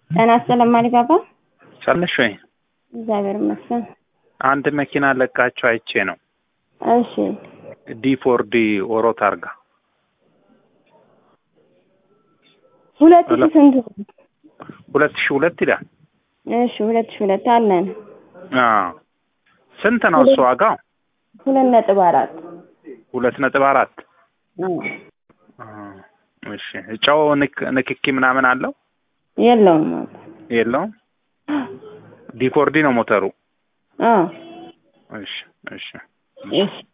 ጤና ይስጥልኝ ማሪባባ። ሰለሽ ወይ? እግዚአብሔር ይመስገን። አንድ መኪና ለቃቸው አይቼ ነው። እሺ ዲ ፎር ዲ ኦሮ ታርጋ ሁለት ሺህ ሄሎ። ስንት? ሁለት ሺህ ሁለት ይላል። እሺ ሁለት ሺህ ሁለት አለን። አዎ ስንት ነው እሱ ዋጋው? ሁለት ነጥብ አራት ሁለት ነጥብ አራት አዎ። አዎ። እሺ ጨው ንክ- ንክኪ ምናምን አለው የለውም። የለውም? ዲ ፎር ዲ ነው ሞተሩ። አዎ እሺ እሺ እሺ